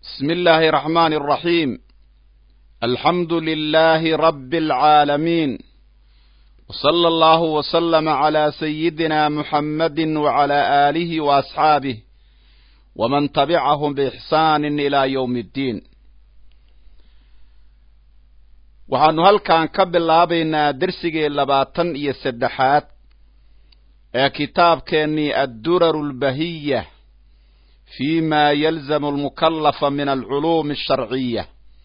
بسم الله الرحمن الرحيم الحمد لله رب العالمين وصلى الله وسلم على سيدنا محمد وعلى آله وأصحابه ومن تبعهم بإحسان إلى يوم الدين waxaanu halkan ka bilaabaynaa dersigii labaatan iyo saddexaad ee kitaabkeennii adduraru lbahiya fi ma yalzamu almukallafa min alculuumi alsharciya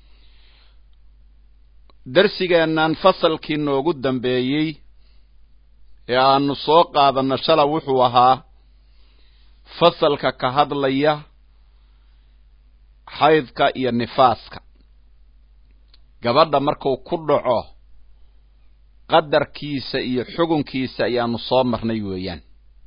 dersigeennan fasalkii noogu dambeeyey ee aanu soo qaadanno shala wuxuu ahaa fasalka ka hadlaya xaydka iyo nifaaska gabadha markuu ku dhaco qadarkiisa iyo xugunkiisa ayaanu soo marnay weeyaan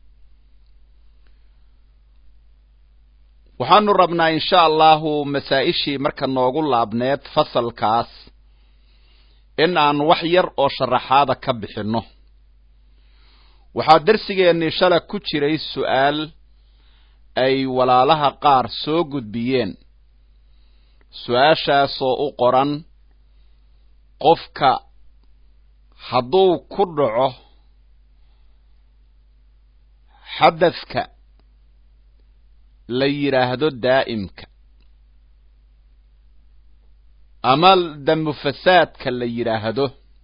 waxaanu rabnaa insha allahu masaa-ishii marka noogu laabneed fasalkaas in aan wax yar oo sharaxaada ka bixinno waxaa dersigeennii shala ku jiray su-aal ay walaalaha qaar soo gudbiyeen su-aashaasoo u qoran qofka hadduu ku dhaco xadadka la yidhaahdo daa'imka ama damufasaadka la yidhaahdo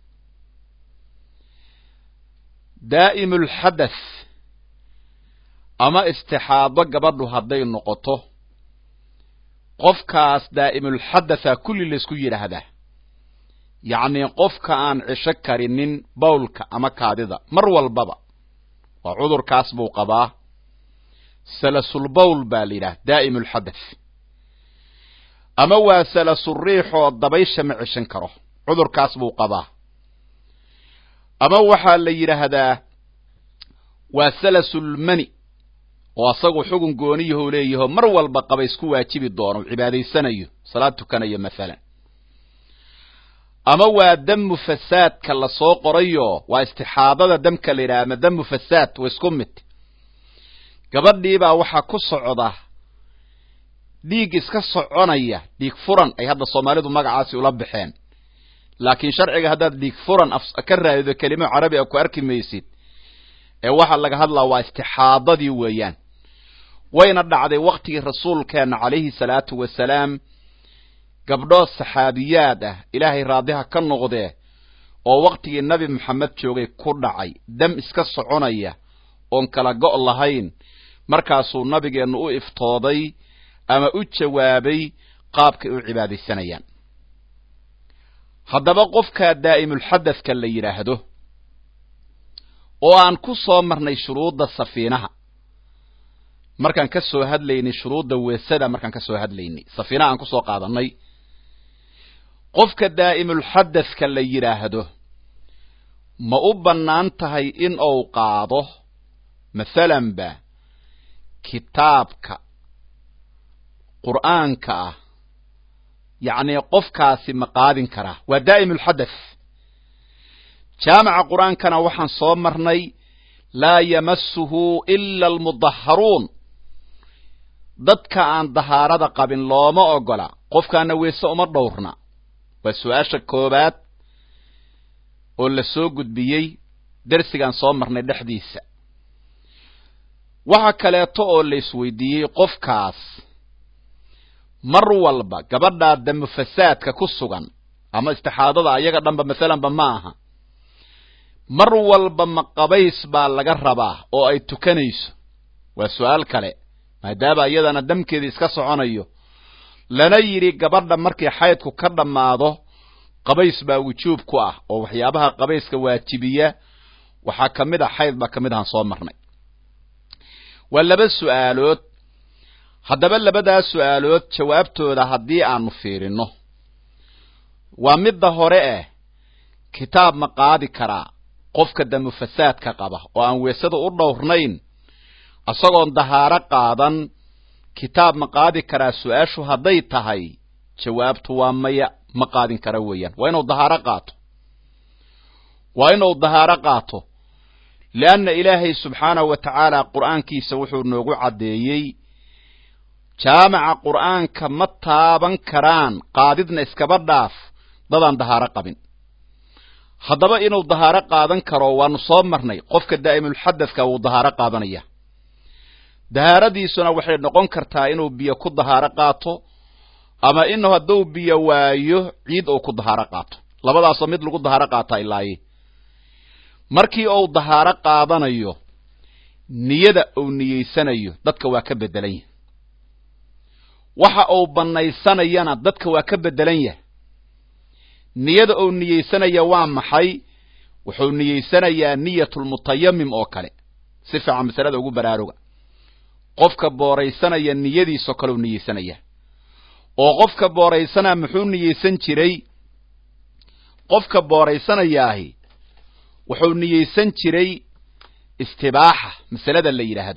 daa'imulxadath ama istixaado gabadhu hadday noqoto qofkaas daa'imulxadatha kulli laysku yidhaahdaa yacnii qofka aan cisho karinin bawlka ama kaadida mar walbaba waa cudurkaas buu qabaa salasulbawl baa la yidhaha daa'im ulxadath ama waa salasuriixoo dabaysha ma cishan karo cudurkaas buu qabaa ama waxaa la yidhaahdaa waa salasulmani oo asagu xugun gooniyahuu leeyaho mar walba qaba isku waajibi doono cibaadaysanayo salaad tukanayo masalan ama waa damu fasaadka lasoo qorayo waa istixaadada damka la yidhaha ama damu fasaad wa isku mid gabadhiibaa waxaa ku socda dhiig iska soconaya dhiig furan ay hadda soomaalidu magacaasi ula baxeen laakiin sharciga haddaad dhiig furan ka raadido kelimo carabi a ku arki maysid ee waxaa laga hadlaa waa istixaadadii weeyaan wayna dhacday waktigii rasuulkeenna calayhi salaatu wasalaam gabdho saxaabiyaad ah ilaahay raadiha ka noqdee oo waktigii nabi maxamed joogay ku dhacay dam iska soconaya oon kala go' lahayn markaasuu nabigeennu u iftooday ama u jawaabay qaabkay u cibaadaysanayaan haddaba qofkaa daa'imulxadadka la yidhaahdo oo aan ku soo marnay shuruudda safiinaha markaan ka soo hadlaynay shuruudda weesada markaan ka soo hadlaynay safiinaha aan kusoo qaadannay qofka daa'imulxadadka la yidhaahdo ma u bannaan tahay in uu qaado masalanba kitaabka qur'aanka ah yacnii qofkaasi ma qaadin karaa waa daa'imulxadath jaamaca qur'aankana waxaan soo marnay laa yamasuhu ila almudaharuun dadka aan dahaarada qabin looma ogola qofkaana weese uma dhowrna waa su-aasha koowaad oo la soo gudbiyey dersigaan soo marnay dhexdiisa waxa kaleeto oo la isweydiiyey qofkaas mar walba gabadhaa damufasaadka ku sugan ama istixaadada ayaga dhanba masalanba ma aha mar walba ma qabays baa laga rabaa oo ay tukanayso waa su-aal kale maadaama iyadana damkeeda iska soconayo lana yidhi gabadha markii xaydku ka dhammaado qabays baa wujuub ku ah oo waxyaabaha qabayska waajibiya waxaa ka mid a xayd baa ka mid ahaan soo marnay waa laba su-aalood haddaba labadaas su-aalood jawaabtooda haddii aanu fiirinno waa midda hore eh kitaab ma qaadi karaa qofka damufasaadka qaba oo aan weesada u dhowrnayn isagoon dahaaro qaadan kitaab ma qaadi karaa su-aashu hadday tahay jawaabtu waa maya ma qaadin kara weeyaan waa inuu dahaaro qaato waa inuu dahaaro qaato lianna ilaahay subxaanahu wa tacaala qur'aankiisa wuxuu noogu caddeeyey jaamaca qur'aanka ma taaban karaan qaadidna iskaba dhaaf dadaan dahaaro qabin haddaba inuu dahaaro qaadan karo waanu soo marnay qofka daa'imulxadadka wuu dahaaro qaadanaya dahaaradiisuna waxay noqon kartaa inuu biyo ku dahaaro qaato ama inuu hadduu biyo waayo ciid uu ku dahaaro qaato labadaasoo mid lagu dahaaro qaataa ilaaye markii uu dahaaro qaadanayo niyada uu niyeysanayo dadka waa ka beddelan yahay waxa uu bannaysanayana dadka waa ka beddelan yahay niyada uu niyeysanaya waa maxay wuxuu niyeysanayaa niyatulmutayamim oo kale si fiican masalada ugu baraaruga qofka booraysanaya niyadiisoo kale u niyeysanaya oo qofka booraysanaa muxuu niyeysan jiray qofka booraysanayaahi wuxuu niyeysan jiray istibaaxa masalada la yidhaahdo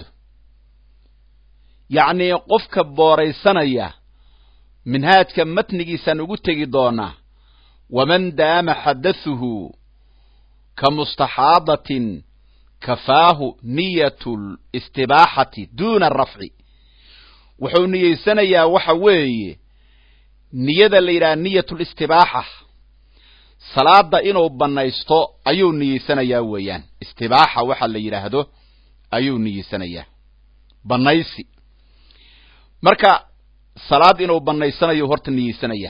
yacnii qofka booraysanaya minhaajka matnigiisaan ugu tegi doonaa waman daama xadathuhu ka mustaxaadatin kafaahu niyatu listibaaxati duuna arafci wuxuu niyeysanayaa waxa weeye niyada la yidhaha niyatu listibaaxa salaada inuu bannaysto ayuu niyeysanayaa weeyaan istibaaxa waxa la yidhaahdo ayuu niyeysanayaa bannaysi marka salaad inuu bannaysanayo horta niyeysanayaa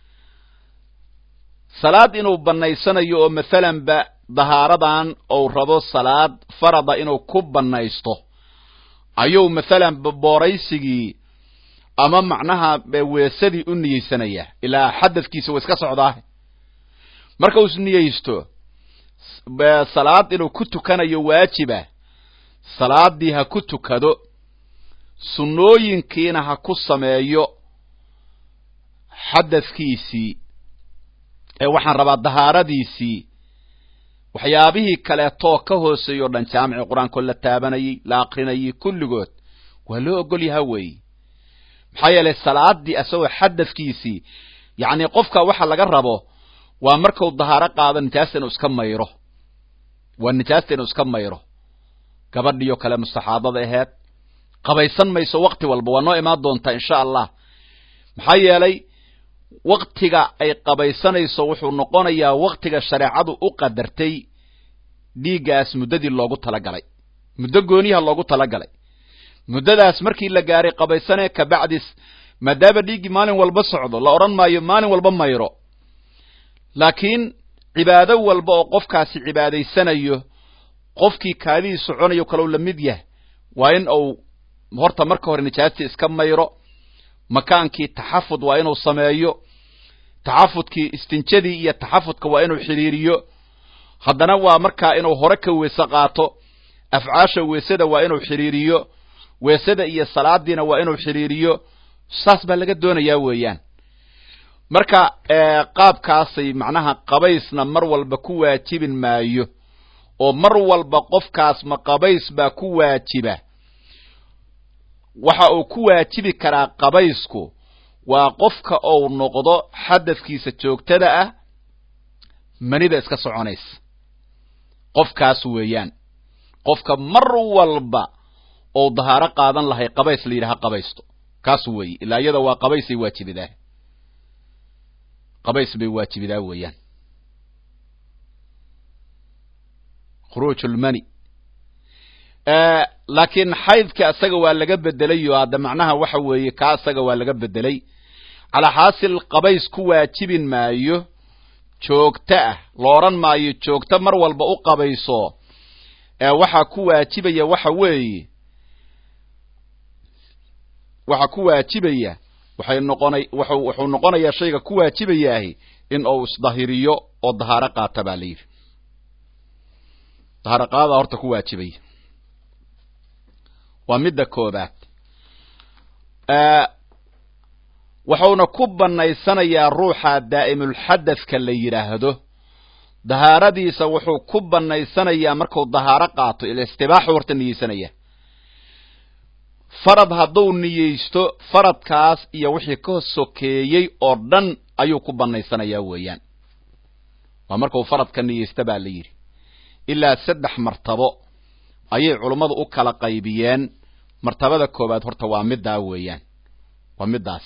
salaad inuu bannaysanayo oo masalanba dahaaradan ou rabo salaad farada inuu ku bannaysto ayuu masalanba booraysigii ama macnaha weesadii u niyeysanayaa ilaa xadadkiisa waa iska socdaa marka uu isniyeysto salaad inuu ku tukanayo waajiba salaadii ha ku tukado sunnooyinkiina ha ku sameeyo xadadkiisii ee waxaan rabaa dahaaradiisii waxyaabihii kaleetoo ka hooseeyo o dhan jaamici qur-aankoo la taabanayey la akrinayey kulligood waa loo ogol yaha weeye maxaa yeelay salaadii asagoo xadadkiisii yacni qofka waxa laga rabo waa marku dahaaro qaado nijaasta inuu iska mayro waa nijaasta inuu iska mayro gabadhiyo kale mustaxaadada aheed qabaysan mayso wakti walba waa noo imaan doontaa insha allah maxaa yeelay waktiga ay qabaysanayso wuxuu noqonayaa waktiga shareecadu u qadartay dhiiggaas muddadii loogu talagalay muddo gooniyaha loogu talagalay muddadaas markii la gaaray qabaysanee kabacdis maadaama dhiiggii maalin walba socdo la odhan maayo maalin walba mayro laakiin cibaado walba oo qofkaasi cibaadaysanayo qofkii kaadihii soconayo kalau la mid yahay waa in uu horta marka hore nijaastii iska mayro makaankii taxafud waa inuu sameeyo taxafudkii istinjadii iyo taxafudka waa inuu xidhiiriyo haddana waa markaa inuu hore ka weese qaato afcaasha weesada waa inuu xidhiiriyo weesada iyo salaadiina waa inuu xidhiiriyo saas baa laga doonayaa weeyaan marka qaabkaasay macnaha qabaysna mar walba ku waajibin maayo oo mar walba qofkaas ma qabays baa ku waajiba waxa uu ku waajibi karaa qabaysku waa qofka uu noqdo xadafkiisa joogtada ah manida iska soconaysa qofkaas weeyaan qofka mar walba ou dahaaro qaadan lahay qabays la yidhaha qabaysto kaas weeye ilaa iyada waa qabaysay waajibidaa qabays bay waajibidaa weeyaan khuruuj lmani laakiin xaydka isaga waa laga bedelayo hadda macnaha waxa weeye kaa isaga waa laga bedelay calaa xaasil qabays ku waajibin maayo joogto ah la odhan maayo joogto mar walba u qabayso waxaa ku waajibaya waxa weeye waxaa ku waajibaya waxay noqonay wuxuu wuxuu noqonayaa shayga ku waajibayaahi in uu isdahiriyo oo dahaaro qaata baa la yidhi dahaaro qaada horta ku waajibaya waa midda koobaad wuxuuna ku bannaysanayaa ruuxa daa'imulxadadka la yidhaahdo dahaaradiisa wuxuu ku bannaysanayaa markuu dahaaro qaato ilistibaaxu horta niyeysanaya farad hadduu niyeysto faradkaas iyo wixii ka sokeeyey oo dhan ayuu ku bannaysanayaa weeyaan waa markuu faradka niyeysta baa la yidhi ilaa saddex martabo ayay culummadu u kala qaybiyeen martabada koowaad horta waa middaa weeyaan waa middaas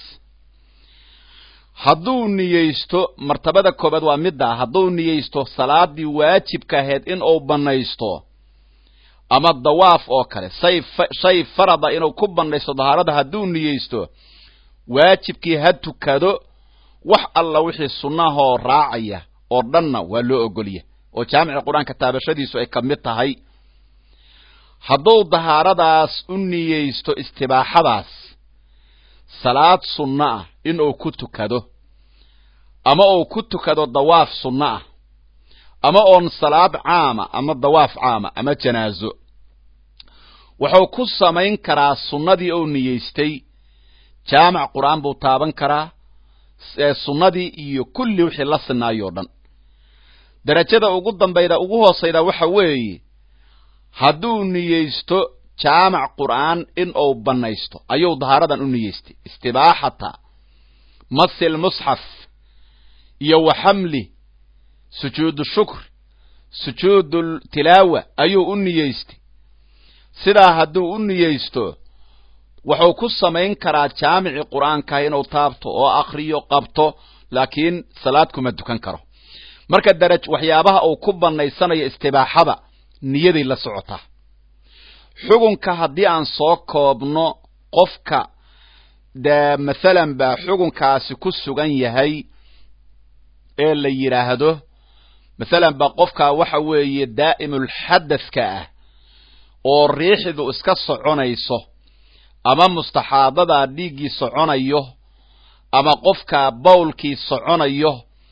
hadduu niyeysto martabada koobaad waa middaa hadduu niyeysto salaadii waajibka ahayd in uu bannaysto ama dawaaf oo kale say shay farada inuu ku bannaysto dahaarada hadduu niyeysto waajibkii ha tukado wax alla wixii sunnahoo raacaya oo dhanna waa loo ogolya oo jaamica qur-aanka taabashadiisu ay ka mid tahay hadduu dahaaradaas u niyeysto istibaaxadaas salaad sunno ah inuu ku tukado ama uu ku tukado dawaaf sunno ah ama oon salaad caama ama dawaaf caama ama janaaso wuxuu ku samayn karaa sunnadii uu niyeystay jaamac qur-aan buu taaban karaa sunnadii iyo kulli wixii la sinaayoo dhan derajada ugu dambayda ugu hoosayda waxa weeye hadduu niyeysto jaamac qur'aan in uu bannaysto ayuu dahaaradan u niyeystay istibaaxata masil musxaf iyo wa xamli sujuudu shukr sujuudu tilaawa ayuu u niyeystay sidaa hadduu u niyeysto wuxuu ku samayn karaa jaamicii qur'aanka inuu taabto oo akriyo qabto laakiin salaad kuma dukan karo marka daraj waxyaabaha uu ku bannaysanayo istibaaxada niyaday la socotaa xugunka haddii aan soo koobno qofka dee mathalan baa xugunkaasi ku sugan yahay ee la yidhaahdo mathalan ba qofka waxa weeye daa'imulxadathka ah oo riixdu iska soconayso ama mustaxaadadaa dhiiggii soconayo ama qofka bawlkii soconayo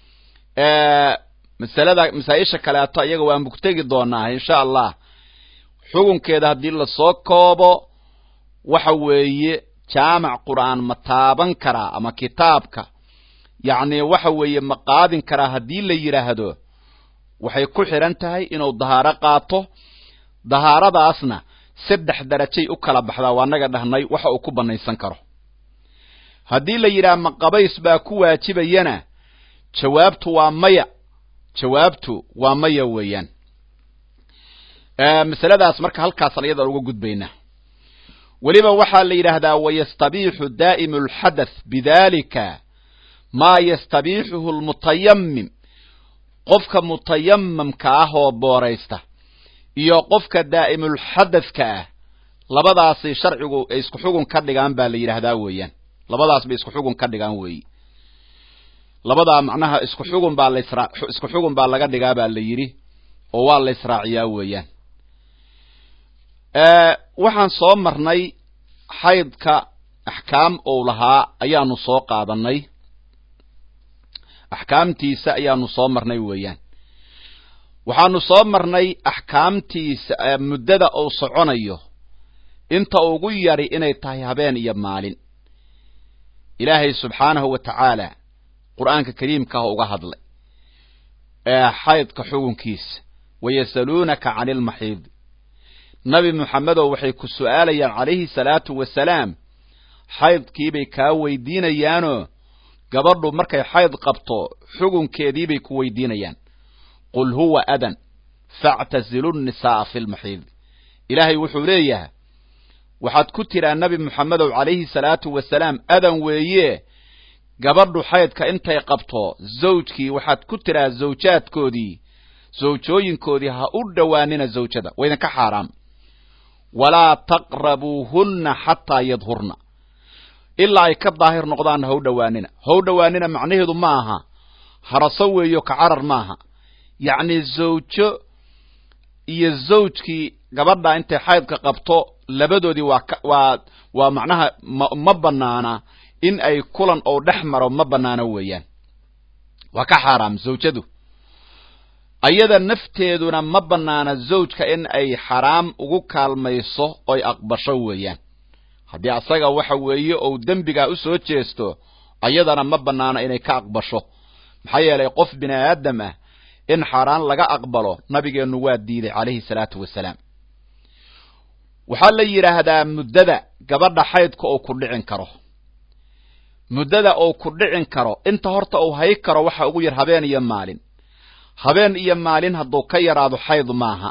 masalada masaa-isha kaleeto iyaga waan mugtegi doonaa insha allah xukunkeeda haddii lasoo koobo waxa weeye jaamac qur'aan ma taaban karaa ama kitaabka yacni waxa weeye ma qaadin karaa haddii la yidhaahdo waxay ku xidhan tahay inuu dahaaro qaato dahaaradaasna saddex darajay u kala baxdaa waa naga dhahnay waxa uu ku bannaysan karo haddii la yidhaha ma qabays baa ku waajibayana jawaabtu waa maya jawaabtu waa maya weeyaan masaladaas marka halkaasaan iyadaan uga gudbaynaa weliba waxaa la yidhaahdaa wayastabiixu daa'imu alxadath bidalika maa yastabiixuhu lmutayamim qofka mutayamamka ah oo booraysta iyo qofka daa'imulxadathka ah labadaasi sharcigu ay isku xugun ka dhigaan baa la yidhaahdaa weeyaan labadaas bay isku xugun ka dhigaan weeyi labadaa macnaha isku xugun baa lasra isku xugun baa laga dhigaa baa la yidhi oo waa la israaciyaa weeyaan waxaan soo marnay xaydka axkaam ou lahaa ayaanu soo qaadanay axkaamtiisa ayaanu soo marnay weeyaan waxaanu soo marnay axkaamtiisa muddada uu soconayo inta ugu yari inay tahay habeen iyo maalin ilaahay subxaanahu wa tacaala qur'aanka kariimkaah uga hadlay ee xaydka xugunkiisa wayasaluunaka cani ilmaxiid nabi moxamedow waxay ku su'aalayaan calayhi salaatu wasalaam xaydkiibay kaa weydiinayaanoo gabadhu markay xayd qabto xugunkeediibay ku weydiinayaan qul huwa adan factazilu nnisaa'a fi lmaxiid ilaahay wuxuu leeyahay waxaad ku tidhaa nebi moxamedow calayhi salaatu wasalaam adan weeye gabadhu xaydka intay qabto zawjkii waxaad ku tidhaa zawjaadkoodii zawjooyinkoodii ha u dhowaanina zawjada waa idinka xaaraam walaa taqrabuuhunna xataa yadhurna ilaa ay ka daahir noqdaanna ha u dhowaanina ha u dhowaanina macnaheedu ma aha haraso weeyo ka carar maaha yacni zawjo iyo zawjkii gabadha intay xaydka qabto labadoodii waa ka waa waa macnaha ma ma banaana in ay kulan oo dhex maro ma banaano weeyaan waa ka xaaraam zawjadu ayada nafteeduna ma banaana zawjka in ay xaraam ugu kaalmayso oy aqbasho weeyaan haddii asaga waxa weeye ou dembigaa u soo jeesto ayadana ma banaana inay ka aqbasho maxaa yeelay qof bini aadam ah in xaaraan laga aqbalo nabigeennu waa diiday calayhi salaatu wasalaam waxaa la yidhaahdaa muddada gabadha xaydka uu ku dhicin karo muddada uu ku dhicin karo inta horta uu hay karo waxa ugu yar habeen iyo maalin habeen iyo maalin hadduu ka yaraado xayd maaha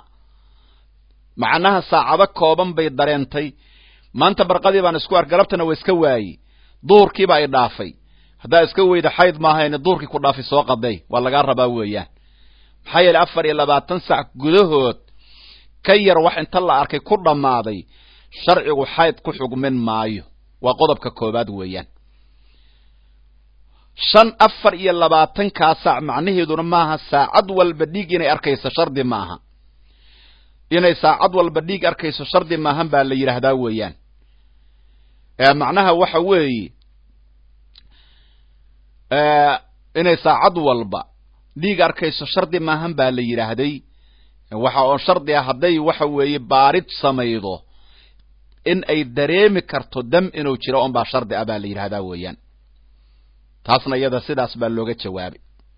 macnaha saacado kooban bay dareentay maanta barqadii baan isku ar galabtana waa iska waayey duhurkiiba ay dhaafay haddaa iska weyda xayd maahayne duhurkii ku dhaafay soo qaday waa lagaa rabaa weeyaan maxaa yeeley afar iyo labaatan sac gudahood ka yar wax inta la arkay ku dhammaaday sharcigu xayd ku xugmin maayo waa qodobka koowaad weeyaan shan afar iyo labaatankaa saac macnaheeduna maaha saacad walba dhiig inay arkayso shardi maaha inay saacad walba dhiig arkayso shardi maahan baa la yidhaahdaa weeyaan macnaha waxa weeye inay saacad walba dhiig arkayso shardi maahan baa la yidhaahday waxa oo shardi ah hadday waxa weeye baarid samaydo in ay dareemi karto dam inuu jiro un baa shardi ah baa la yidhahdaa weeyaan taasna iyada sidaas baa looga jawaabay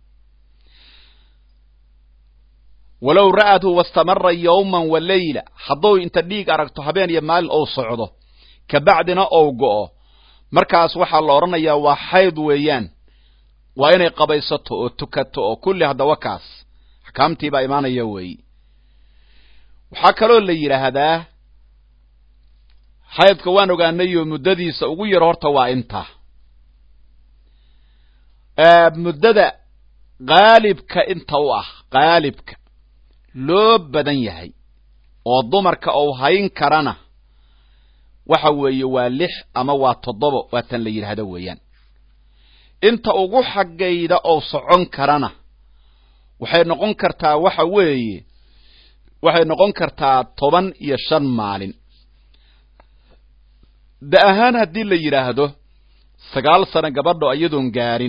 walow ra'athu wastamara yawman wa leyla hadduu inta dhiig aragto habeen iyo maalin ou socdo kabacdina ou go'o markaas waxaa la odhanayaa waa xayd weeyaan waa inay qabaysato oo tukato oo kulli haddaba kaas axkaamtiibaa imaanaya weeyi waxaa kaloo la yidhaahdaa xaydka waan ogaanayo muddadiisa ugu yar horta waa intaa muddada qaalibka inta u ah qaalibka loo badan yahay oo dumarka ou hayn karana waxa weeye waa lix ama waa toddoba waa tan la yidhaahdo weeyaan inta ugu xaggayda oo socon karana waxay noqon kartaa waxa weeye waxay noqon kartaa toban iyo shan maalin da ahaan haddii la yidhaahdo sagaal sano gabadho iyadoon gaarin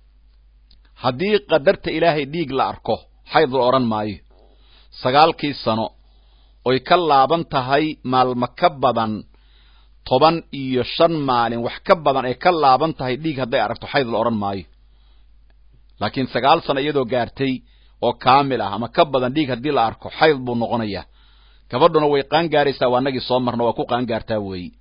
haddii qadarta ilaahay dhiig la arko xayd la odhan maayo sagaalkii sano oy ka laaban tahay maalmo ka badan toban iyo shan maalin wax ka badan ay ka laaban tahay dhiig hadday aragto xayd la odhan maayo laakiin sagaal sano iyadoo gaartay oo kaamil ah ama ka badan dhiig haddii la arko xayd buu noqonayaa gabadhuna way qaan gaaraysaa waa nagii soo marna waa ku qaan gaartaa weeyi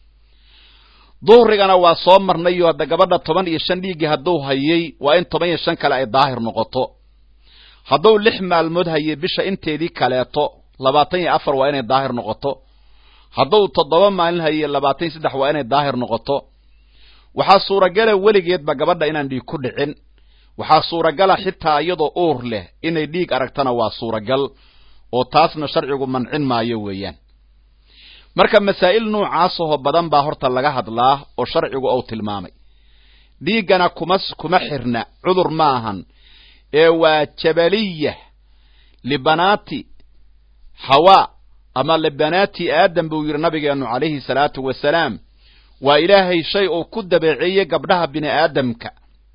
duhrigana waa soo marnayo hadda gabadha toban iyo shan dhiiggii hadduu hayay waa in toban iyo shan kale ay daahir noqoto hadduu lix maalmood hayay bisha inteedii kaleeto labaatan iyo afar waa inay daahir noqoto hadduu toddoba maalin hayay labaatan iyo saddex waa inay daahir noqoto waxaa suuragala weligeedba gabadha inaan dhiig ku dhicin waxaa suuragala xitaa iyadoo uur leh inay dhiig aragtana waa suuragal oo taasna sharcigu mancin maayo weeyaan marka masaa'il noocaasahoo badan baa horta laga hadlaa oo sharcigu uu tilmaamay dhiiggana kuma kuma xirna cudur ma ahan ee waa jabaliya libanaati hawaa ama libanaati aadam buu yidhi nabigeennu calayhi salaatu wasalaam waa ilaahay shay uu ku dabeeceeyey gabdhaha bini aadamka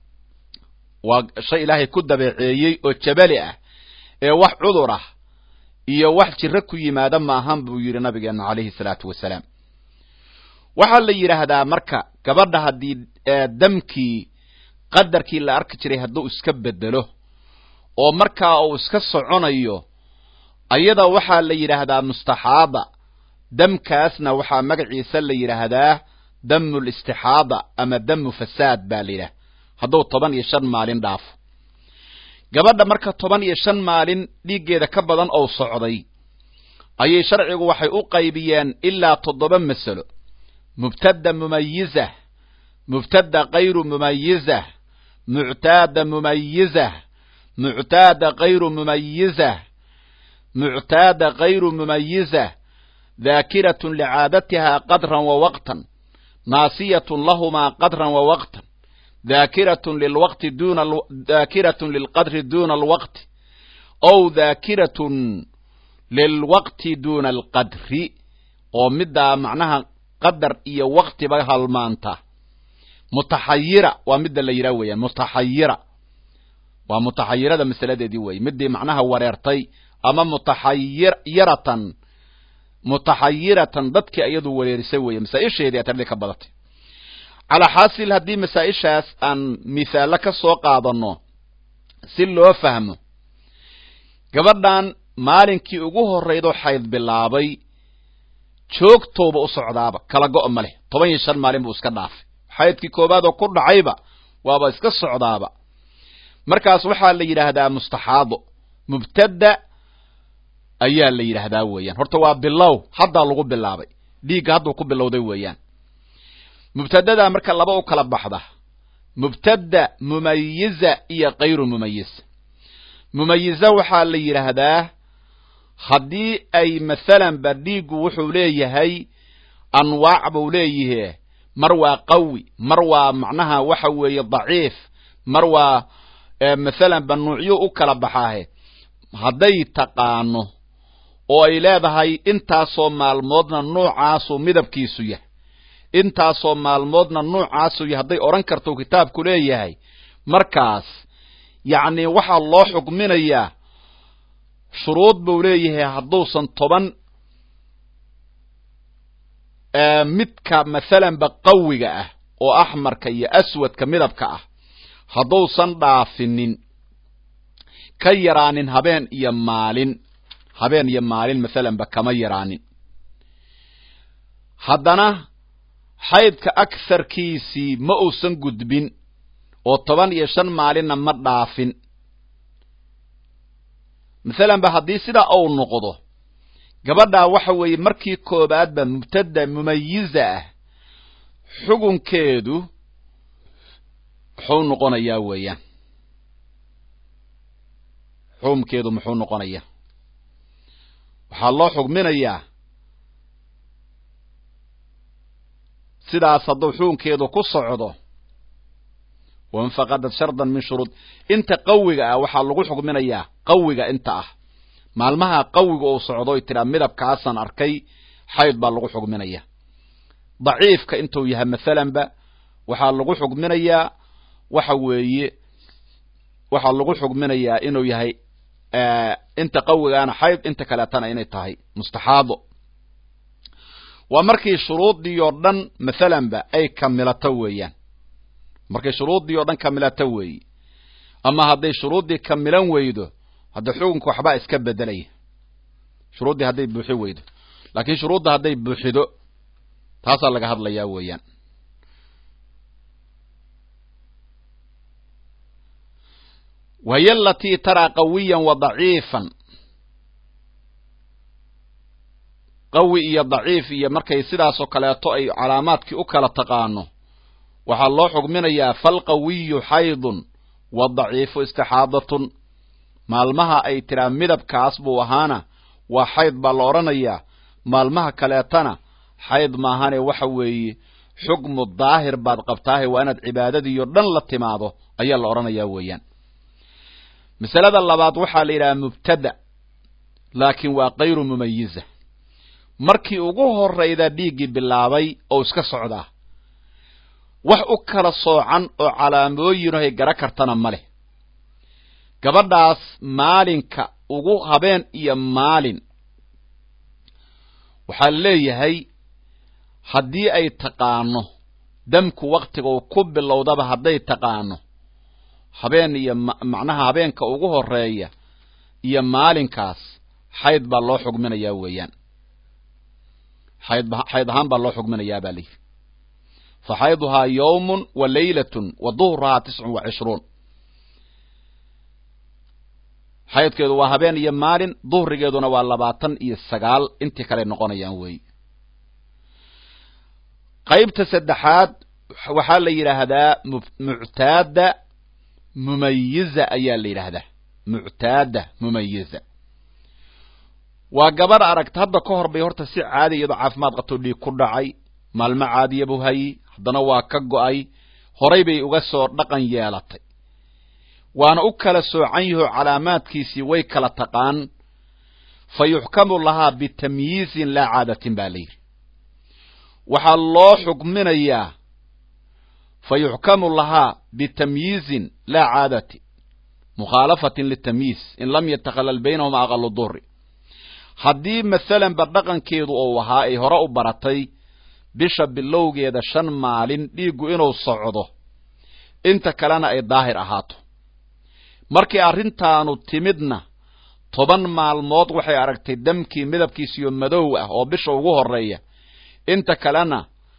waa shay ilaahay ku dabeeceeyey oo jabali ah ee wax cudur ah iyo wax jiro ku yimaada maahan buu yidhi nabigeenu calayhi salaatu wasalaam waxaa la yidhaahdaa marka gabadha haddii damkii qadarkii la arki jiray hadduu iska bedelo oo markaa uu iska soconayo ayada waxaa la yidhaahdaa mustaxaada damkaasna waxaa magaciisa la yidhaahdaa damu listixaada ama damu fasaad baa la yidhaha hadduu toban iyo shan maalin dhaafo gabadha marka toban iyo shan maalin dhiiggeeda ka badan ou socday ayay sharcigu waxay u qaybiyeen ilaa toddoba masalo mubtada mumayizah mubtada kayru mumayizah muctaada mumayizah muctaada kayru mumayizah muctaada kayru mumayizah daakiratun licaadatiha qadran wa waqtan naasiyatun lahumaa qadran wa waqtan daakiratun lilwaqti duna daakiratun lilqadri duna alwaqti ow daakiratun lilwaqti duna alqadri oo middaa macnaha qadar iyo waqtiba halmaanta mutaxayira waa midda la yidhaha weeyaan mutaxayira waa mutaxayirada masaladeedii weeye midii macnaha wareertay ama mutaxayiratan mutaxayiratan dadkii iyadu wareerisay weeye masaa-isheedii atardii ka badatay calaa xaasil haddii masaa-ishaas aan mithaalo ka soo qaadano si loo fahmo gabadhan maalinkii ugu horraydoo xayd bilaabay joogtooba u socdaaba kala go' ma leh toban iyo shan maalin buu iska dhaafay xaydkii koowaad oo ku dhacayba waaba iska socdaaba markaas waxaa la yidhaahdaa mustaxaado mubtada ayaa la yidhaahdaa weeyaan horta waa bilow haddaa lagu bilaabay dhiigga hadduu ku bilowday weeyaan mubtadadaa marka laba u kala baxda mubtada mumayiza iyo kayru mumayiz mumayiza waxaa la yidhaahdaa haddii ay masalanba dhiiggu wuxuu leeyahay anwaac buu leeyihe mar waa qawi mar waa macnaha waxa weeye daciif mar waa masalanba nuucyo u kala baxaahe hadday taqaano oo ay leedahay intaasoo maalmoodna nuucaasuu midabkiisu yahay intaasoo maalmoodna nuucaasuu yahay hadday odhan karto kitaabku leeyahay markaas yacni waxaa loo xukminayaa shuruud buu leeyahay hadduusan toban midka masalanba qawiga ah oo axmarka iyo aswadka midabka ah hadduusan dhaafinin ka yaraanin habeen iyo maalin habeen iyo maalin masalanba kama yaraanin haddana xaydka agsarkiisii ma uusan gudbin oo toban iyo shan maalinna ma dhaafin masalanba haddii sidaa uu noqdo gabadhaa waxa weeye markii koobaadba mubtada mumayiza ah xugunkeedu muxuu noqonayaa weeyaan xukumkeedu muxuu noqonayaa waxaa loo xugminayaa sidaas hadduu xukunkeedu ku socdo wain faqadad shardan min shuruud inta qawiga ah waxaa lagu xugminayaa qawiga inta ah maalmaha qawiga uu socdo y tiraa midabkaasaan arkay xayd baa lagu xugminaya daciifka intuu yahay masalanba waxaa lagu xugminayaa waxa weeye waxaa lagu xugminayaa inuu yahay inta qawigaana xayd inta kaleetana inay tahay mustaxaado waa markii shuruuddii oo dhan masalanba ay kamilato weeyaan markay shuruuddii oo dhan kamilato weeye ama hadday shuruuddii kamilan weydo hadda xukunka waxbaa iska bedelaya shuruuddii hadday buuxi weydo laakiin shuruudda hadday buuxido taasaa laga hadlayaa weeyaan wahiy alatii taraa qawiyan wa daciifan qawi iyo daciif iyo markay sidaasoo kaleeto ay calaamaadkii u kala taqaano waxaa loo xugminayaa falqawiyu xaydun wadaciifu istixaadatun maalmaha ay tiraa midabkaas buu ahaana waa xayd baa la odhanayaa maalmaha kaleetana xayd maahane waxa weeye xukmu daahir baad qabtaahe waa inaad cibaadadiiyo dhan la timaado ayaa la odhanayaa weeyaan masalada labaad waxaa la yidhaha mubtada laakiin waa kayru mumayiza markii ugu horrayda dhiiggii bilaabay oo iska socdaa wax u kala soocan oo calaamooyinahay gara kartana ma leh gabadhaas maalinka ugu habeen iyo maalin waxaa leeyahay haddii ay taqaano damku waktiga uu ku bilowdaba hadday taqaano habeen iyo macnaha habeenka ugu horeeya iyo maalinkaas xayd baa loo xugminayaa weeyaan xayd xayd ahaan baa loo xugminayaa baa layidhi fa xayduhaa yawmun wa laylatun wa duhruhaa tiscun wa cishruun xaydkeedu waa habeen iyo maalin duhrigeeduna waa labaatan iyo sagaal intii kale noqonayaan weey qaybta saddexaad waxaa la yidhaahdaa muctaada mumayiza ayaa la yidhaahdaa muctaada mumayiza waa gabadh aragta hadda ka hor bay horta si caadi iyadoo caafimaad qabto dhiig ku dhacay maalmo caadiya buu hayey haddana waa ka go'ay horay bay uga soo dhaqan yeelatay waana u kala soocan yaho calaamaadkiisii way kala taqaan fa yuxkamu lahaa bitamyiizin laa caadatin baa la yidhi waxaa loo xukminayaa fa yuxkamu lahaa bitamyiizin laa caadati mukhaalafatin litamyiiz in lam yatakhalal baynahuma aqalu duhri haddii masalanba dhaqankeedu uu ahaa ay hore u baratay bisha bilowgeeda shan maalin dhiiggu inuu socdo inta kalena ay daahir ahaato markii arrintaanu timidna toban maalmood waxay aragtay damkii midabkiisiyo madow ah oo bisha ugu horeeya inta kalena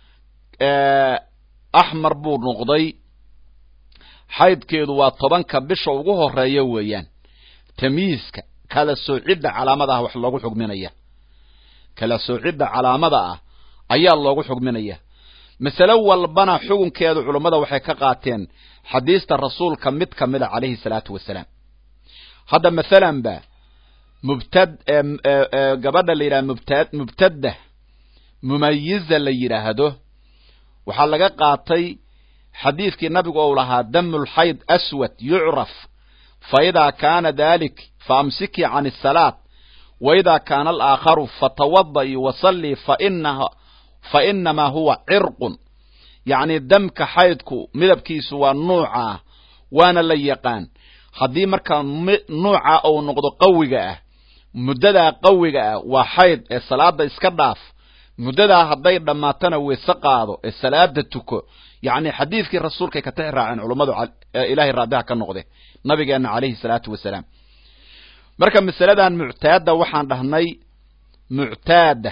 axmar buu noqday xaydkeedu waa tobanka bisha ugu horeeya weeyaan tamyiiska kala soocidda calaamada ah wax loogu xugminaya kala soocidda calaamada ah ayaa loogu xugminaya masale walbana xukunkeedu culummada waxay ka qaateen xadiista rasuulka mid ka mida calayhi salaatu wasalaam hadda masalan ba mubtad gabadha la yidhaha mubta mubtadda mumayiza la yidhaahdo waxaa laga qaatay xadiidkii nabigu ou lahaa damu lxayd aswad yucraf fa idaa kaana dalik faamsikii can asalaat wa idaa kaana alaakharu fatawada'i wasallii fainaha fa inamaa huwa cirqun yacni damka xaydku midabkiisu waa nuuca waana la yaqaan haddii markaa nuuca uu noqdo qawiga ah muddadaa qawiga ah waa xayd ee salaada iska dhaaf muddadaa hadday dhammaatana weyse qaado ee salaada tuko yacni xadiidkii rasuulkay ka tixi raaceen culummadu ilaahay raadiha ka noqde nabigeenna calayhi salaatu wasalaam marka masaladan muctaadda waxaan dhahnay muctaada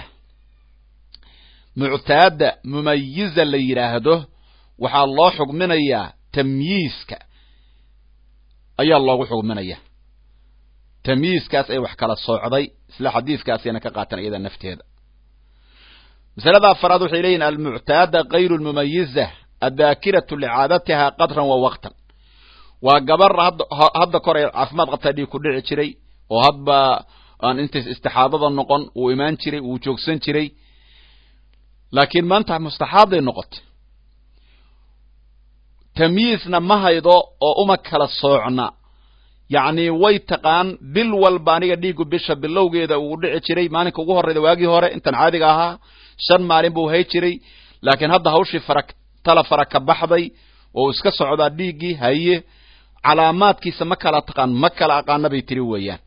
muctaada mumayiza la yidhaahdo waxaa loo xugminayaa tamyiiska ayaa loogu xugminaya tamyiiskaas ay wax kala soocday isla xadiidkaasayna ka qaatan iyada nafteeda masalada afaraad waxay leeyihin almuctaada kayru lmumayiza addaakiratu licaadatiha qadran wa waqtan waa gabar hadda kor ay caafimaad qabtaa dhiig ku dhici jiray oo hadba aan intays istixaadada noqon uu imaan jiray wuu joogsan jiray laakiin maanta mustaxaaday noqotay tamyiisna ma haydo oo uma kala soocna yacni way taqaan bil walba aniga dhiigu bisha bilowgeeda uu dhici jiray maalinka ugu horreyda waagii hore intan caadiga ahaa shan maalin buu hay jiray laakiin hadda hawshii fara tala fara ka baxday oo iska socdaa dhiiggii haye calaamaadkiisa ma kala taqaan ma kala aqaana bay tiri weeyaan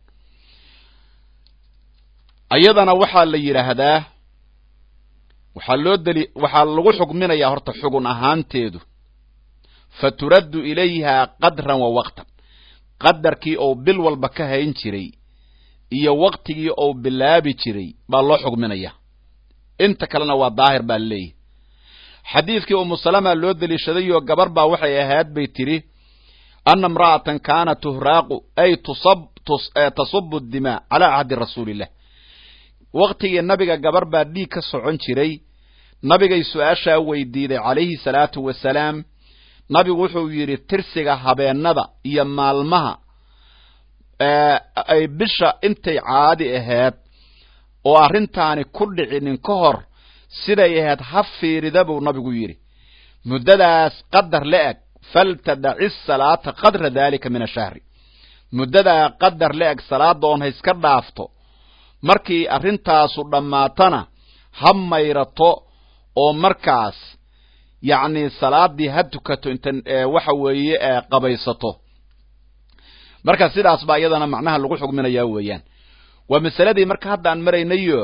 ayadana waxaa la yidhaahdaa waxaa loo deli waxaa lagu xugminayaa horta xugun ahaanteedu fa turaddu ilayha qadran wa waqtan qadarkii ou bil walba ka hayn jiray iyo waqtigii ou bilaabi jiray baa loo xugminaya inta kalena waa daahir baa leeyahy xadiidkii umu salama loo deliishadayoo gabar baa waxay ahayd bay tidhi ana imra'atan kaana tuhraaqu ay tusab tasubu dimaa calaa cahdi rasuulillah waqtigii nabiga gabar baa dhiig ka socon jiray nabigay su-aashaa weydiiday calayhi salaatu wasalaam nabigu wuxuu yidhi tirsiga habeennada iyo maalmaha ay bisha intay caadi ahayd oo arrintaani ku dhicinin ka hor siday ahayd ha fiirida buu nabigu yidhi muddadaas qadar la eg faltadaci salaata qadra daalika min ashahri muddadaa qadar la eg salaada oon ha iska dhaafto markii arrintaasu dhammaatana ha mayrato oo markaas yacni salaadii ha tukato inta waxa weeye qabaysato marka sidaas baa iyadana macnaha lagu xugminayaa weeyaan waa masaladii marka hadda aan maraynayo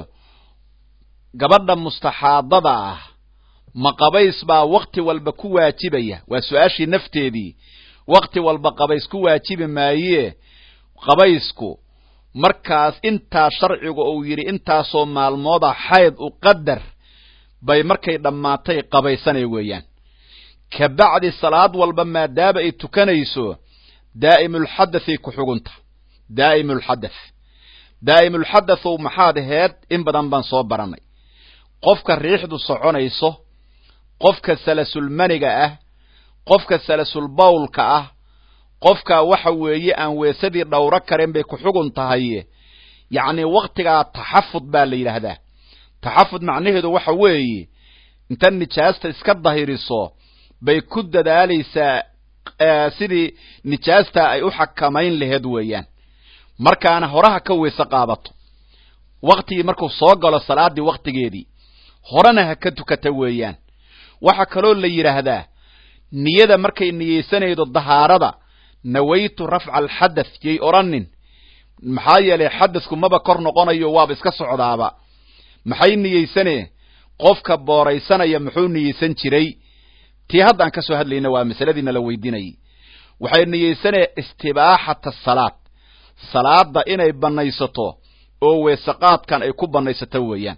gabadha mustaxaadada ah ma qabays baa wakti walba ku waajibaya waa su-aashii nafteedii wakti walba qabays ku waajibi maayee qabaysku markaas intaa sharcigu uu yidhi intaasoo maalmooda xayd u qadar bay markay dhammaatay qabaysanay weeyaan ka bacdi salaad walba maadaama ay tukanayso daa'imulxadathay ku xugunta daa'imulxadath daa'imulxadathow maxaad aheed in badan baan soo baranay qofka riixdu soconayso qofka salasulmaniga ah qofka salasulbawlka ah qofka waxa weeye aan weesadii dhowro karen bay ku xugun tahay yacni waktigaa taxafud baa la yidhaahdaa taxafud macnaheedu waxa weeye inta nijaasta iska dahiriso bay ku dadaalaysaa sidii nijaasta ay u xakamayn laheed weeyaan markaana horaha ka weyse qaadato waktigii markuu soo galo salaaddii waktigeedii horena ha ka tukata weeyaan waxaa kaloo la yidhaahdaa niyada markay niyeysanaydo dahaarada nawaytu rafca alxadath yay odhanin maxaa yeelay xadasku maba kor noqonayo waaba iska socdaaba maxay niyeysanee qofka booraysanaya muxuu niyeysan jiray tii haddaan ka soo hadlayna waa masaladiina la weydiinayay waxay niyeysanee istibaaxata salaad salaada inay bannaysato oo weesaqaadkan ay ku bannaysato weeyaan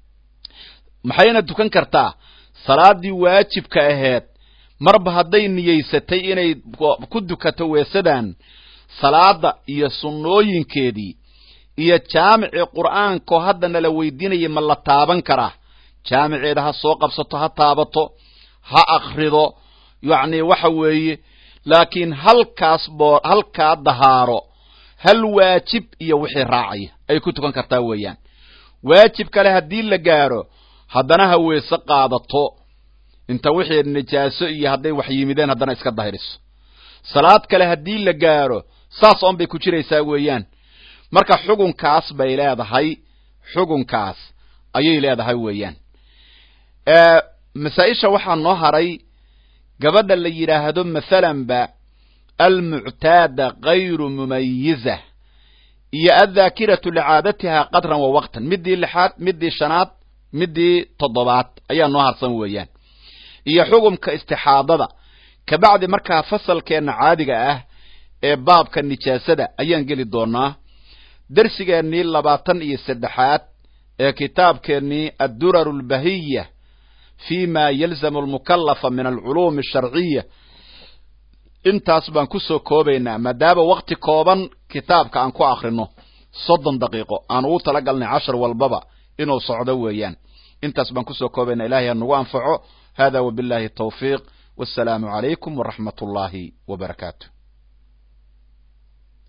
maxayna tukan kartaa salaaddii waajibka aheed marba hadday niyeysatay inay ku dukato weesadan salaada iyo sunnooyinkeedii iyo jaamicii qur'aankoo hadda nala weydiinayay ma la taaban karaa jaamiceeda ha soo qabsato ha taabato ha akrido yacni waxa weeye laakiin halkaas boo halkaa dahaaro hal waajib iyo wixii raacaya ay ku tukan kartaa weeyaan waajib kale haddii la gaaro haddana ha weese qaadato inta wixii nijaaso iyo hadday wax yimideen haddana iska dahiriso salaad kale haddii la gaaro saas oon bay ku jiraysaa weeyaan marka xugunkaas bay leedahay xugunkaas ayay leedahay weeyaan masaa-isha waxaa noo haray gabadha la yidhaahdo mathalanba almuctaada gayru mumayiza iyo adhaakiratu licaadatiha qadran wa waqtan midii lixaad midii shanaad midii toddobaad ayaa noo harsan weeyaan iyo xugumka istixaadada kabacdi markaa fasalkeenna caadiga ah ee baabka nijaasada ayaan geli doonaa dersigeennii labaatan iyo saddexaad ee kitaabkeennii adduraru albahiya fi ma yalzamu almukalafa min alculuumi asharciya intaas baan ku soo koobaynaa maadaama wakti kooban kitaabka aan ku akrino soddon daqiiqo aan ugu tala galnay cashar walbaba inuu socdo weeyaan intaas baan kusoo koobaynaa ilahay ha nagu anfaco hada wabillahi tawfiiq wassalaamu calaykum waraxmat ullaahi wabarakaatu